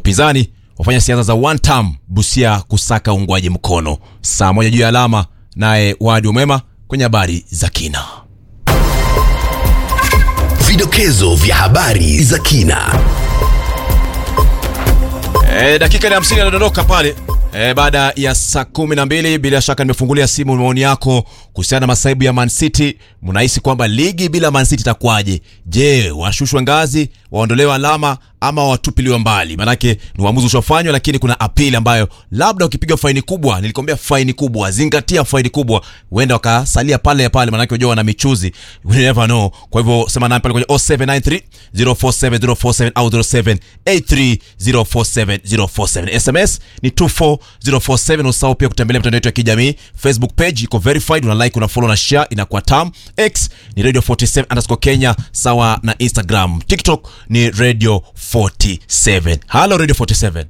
upinzani wafanya siasa za one term Busia kusaka uungwaji mkono. Saa moja juu ya alama, naye Wadi Umema kwenye habari za kina. Vidokezo vya habari za kina. E, dakika ni hamsini anadondoka pale e, baada ya saa kumi na mbili. Bila shaka nimefungulia simu maoni yako kuhusiana na masaibu ya Man City. Mnahisi kwamba ligi bila Man City itakuwaje? Je, washushwe ngazi, waondolewe alama ama watupiliwe mbali? Maanake ni uamuzi ushofanywa, lakini kuna apili ambayo labda ukipiga faini kubwa, nilikwambia faini kubwa, zingatia faini kubwa, huenda wakasalia pale pale, maanake unajua wana michuzi, we never know. Kwa hivyo sema nami pale kwenye 0793 047 047 au 0783 047 047. SMS ni 24047. Usahau pia kutembelea mitandao yetu ya kijamii. Facebook page iko verified, una like, una follow na share, inakuwa tam. X ni radio 47 underscore Kenya, sawa na Instagram. TikTok ni radio 47. Hello radio 47.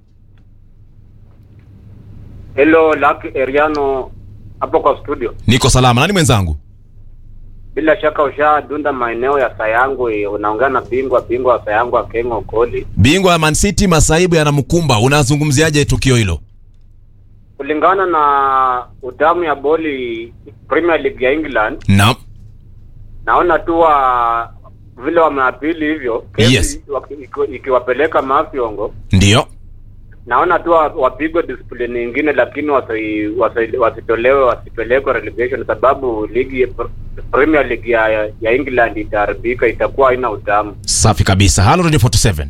Hello, Lucky Eriano hapo kwa studio. Niko salama. Nani mwenzangu? Bila shaka ushadunda maeneo ya Sayangu, eh, unaongea na bingwa bingwa wa Sayangu Akengo Koli. Bingwa ya Man City masaibu yanamkumba. Unazungumziaje tukio hilo? Kulingana na utamu ya boli Premier League ya England, Naam. naona tu wa vile wameapili hivyo kesi Yes. waki- iki- ikiwapeleka mafyongo, Ndio. naona tu wa- wapigwe discipline nyingine, lakini wasi- wasi- wasitolewe wasipelekwe relegation, sababu ligi Premier League ya, ya England itaharibika, itakuwa haina utamu. Safi kabisa. Hello Radio 47.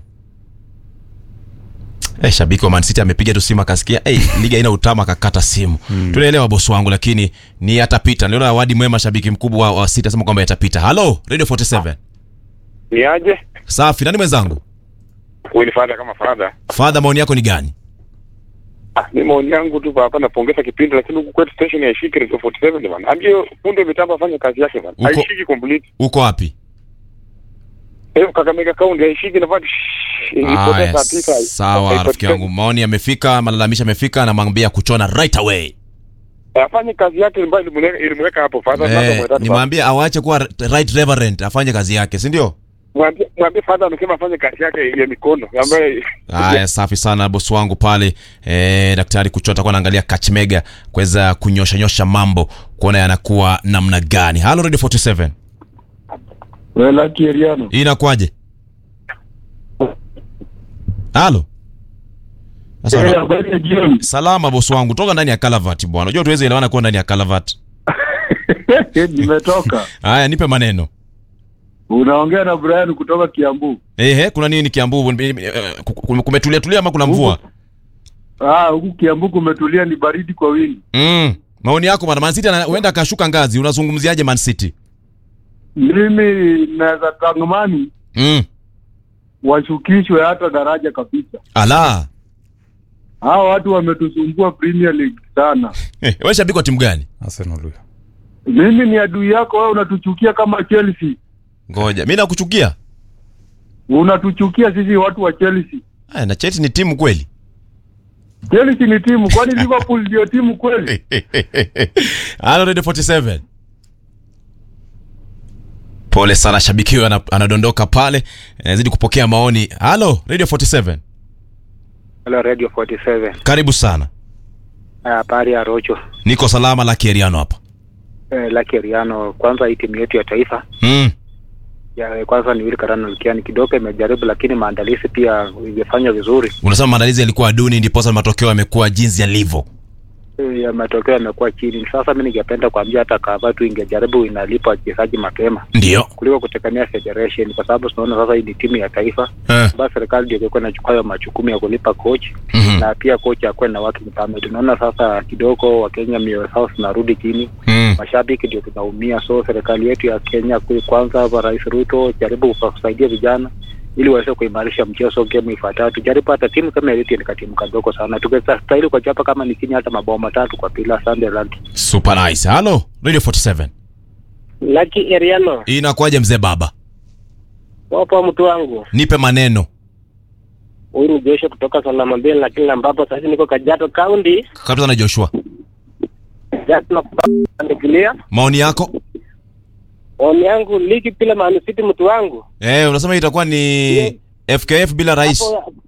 Eh, shabiki wa Man City amepiga tu simu akasikia eh, liga haina utama akakata simu. Tunaelewa bosi wangu lakini ni yatapita. Niliona Wadi Mwema shabiki mkubwa wa, wa City asema kwamba yatapita. Hello Radio 47. Ni aje? Safi. Nani mwenzangu? Huyu ni fadha kama fadha. Father, maoni yako ni gani? Ah, ni maoni yangu tu hapa napongeza kipindi lakini huku kwetu station haishiki Radio 47 bwana. Ambie punde mitambo afanye kazi yake bwana. Uko- Haishiki complete. Uko wapi? Eh, Kakamega County haishiki na bado ilipoteza Aya, saa tisa. sawa Haipotezi. rafiki yangu. Maoni yamefika, malalamisho yamefika, anamwambia kuchona right away. Afanye kazi yake ambayo ilimweka ilimweka hapo fadha sasa Eh, mwetatu. nimwambie awache kuwa right reverend, afanye kazi yake, si ndio? Mwambie mwambie fadha amesema afanye kazi yake ya mikono ambayo Haya, safi sana bosi wangu pale. E, daktari Kuchota atakuwa anaangalia Kachmega kuweza kunyosha nyosha mambo kuona yanakuwa namna gani. Halo Radio 47. Wela Kiriano. Hii inakuwaje? Halo. Sasa Eh, habari ya jioni. salama bosi wangu, toka ndani ya Calavat bwana. Unajua tuweze elewana kuwa ndani ya Calavat. Nimetoka. Haya, nipe maneno. Unaongea na Brian kutoka Kiambu. Ehe, kuna nini Kiambu? Kumetulia tulia ama kuna mvua? Ah, huku Kiambu kumetulia, ni baridi kwa wingi. Mm. Maoni yako bwana, Man City ana- huenda akashuka ngazi. Unazungumziaje Man City? Mimi naweza tangamani Mm. washukishwe hata daraja kabisa. Ala. Hao watu wametusumbua Premier League sana. Eh, wewe shabiki wa timu gani? Arsenal huyo. Mimi ni adui yako, wewe unatuchukia kama Chelsea. Ngoja, mimi nakuchukia. Unatuchukia sisi watu wa Chelsea. Aya, na Chelsea ni timu kweli? Chelsea ni timu, kwani Liverpool ndio timu kweli? Halo Radio 47. Pole sana shabiki huyo ana- anadondoka pale. Nazidi kupokea maoni. Halo Radio 47. Hello Radio 47. Karibu sana. Habari ya Rocho. Niko salama la Kieriano hapa. Eh, Lucky Eriano, kwanza hii timu yetu ya taifa Mm. ya kwanza ni Willy Karano Lukiani kidogo imejaribu, lakini maandalizi pia imefanya vizuri. Unasema maandalizi yalikuwa duni ndiposa matokeo yamekuwa jinsi yalivyo. Eh, ya matokeo yamekuwa chini. Sasa mimi ningependa kuambia hata kama tu ingejaribu inalipa wachezaji mapema Ndio. kuliko kutegemea federation, kwa sababu tunaona sasa hii ni timu ya taifa Eh. basi serikali ndio ilikuwa inachukua hayo majukumu ya kulipa coach Mhm. na pia coach akuwe na working permit. Tunaona sasa kidogo Wakenya mioyo zao zinarudi chini, Mm. mashabiki ndio tunaumia. So serikali yetu ya Kenya kui- kwanza, kwa Rais Ruto jaribu kusaidia vijana ili waweze kuimarisha mchezo game ifuatayo. Tujaribu hata timu kama Elite ni katimu kadogo sana, tukistahili kwa chapa kama ni chini hata mabao matatu kwa bila. Asante Lucky. Super nice. Halo Radio 47. Lucky Eriano, Inakuwaje mzee baba? wapo mtu wangu. Nipe maneno. Huyu ni Joshua kutoka Salama Mbili, lakini ambapo sasa niko Kajiado County. Kabisa na Joshua. Just nakuandikilia Maoni yako? maoni yangu, ligi bila Man City mtu wangu Eh, unasema itakuwa ni FKF bila rais. hapo